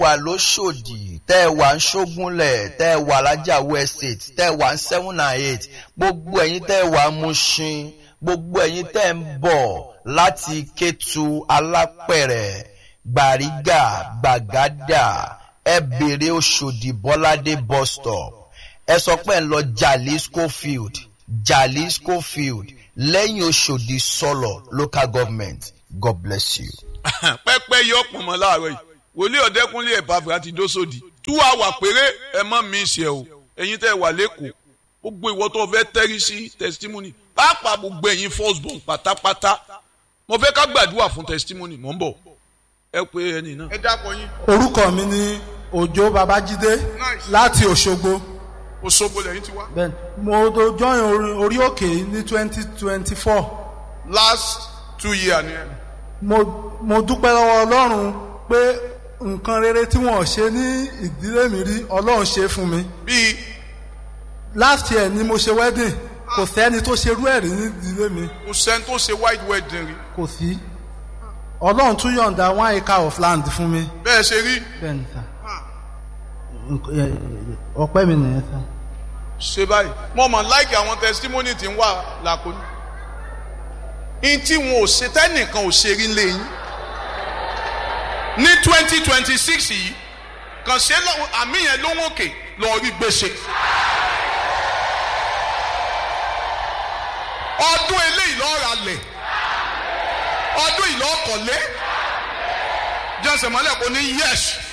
wà lóṣòdì tẹ́ ẹ wà ń ṣógúnlẹ̀ tẹ́ ẹ wà lájàwó estate tẹ́ ẹ wà ń seven and eight gbogbo ẹ̀yin tẹ́ ẹ wà ń Mushin gbogbo ẹ̀yin tẹ́ ẹ ń bọ̀ láti Kétu Alápẹ̀rẹ̀ Gbàrígà Gbàgádà ẹ bèrè Òṣòdì Bọ́ládé bus stop ẹ sọ pé ẹ ń lọ Jalisco field Jalisco field lẹ́yìn Òṣòdì sọ̀lọ̀ local government God bless you. pẹ́pẹ́ yọ pọ̀nmọ́ láàárọ̀ yìí wòlíì ọ̀dẹ́kúnlé ẹ̀bàfẹ́ àti dósòdì tú àwà péré ẹ mọ́ mi ṣe o ẹ̀yin tẹ́ wà lẹ́kọ̀ọ́ gbogbo ìwọ tó fẹ́ tẹ́rí sí testimony pàápàá gbogbo ẹ̀yin first born pátápátá mo fẹ́ ká gbàdúrà fún testimony mò ń bọ̀ ẹ pé ẹni náà. ẹ dákọ̀ yín. orúkọ mi ni òjó babájídé láti òṣogbo Òṣogbo lẹ́yìn ti wá. bẹ́ẹ̀ mo tó join orí- orí òkè ní twenty twenty four last two years ni ẹ. mo mo dúpẹ́ lọ́wọ́ ọlọ́run pé nǹkan rere tí wọ́n ṣe ní ìdílé mi rí ọlọ́run ṣe fún mi bíi last year ni mo ṣe wedding kò sẹ́ni tó ṣerú ẹ̀ rí ní ìdílé mi kò sẹ́ni tó ṣe white wedding rí kò sí ọlọ́run tún yọ̀ǹda one acre of land fún mi bẹ́ẹ̀ ṣe rí bẹ́ẹ̀ ni sà Nk- ẹ- ọpẹ́ mi nìyẹn sà. ṣe báyìí mo mọ̀ láìkì àwọn testimony tí ń wà lákòóní. in tí wọn ò ṣe tẹ́nìkan ò ṣe rí lẹ́yìn. ní twenty twenty six yìí kàn ṣe lọ́wọ́ àmì yẹn lóhùn òkè lọ́ọ́ rí gbèsè. ọdún eléyìí lọ́ọ́ ra lẹ̀ ọdún yìí lọ́ọ́ kọ̀lé jẹ́sẹ̀ mọ́lẹ̀ kò ní yẹ́sì.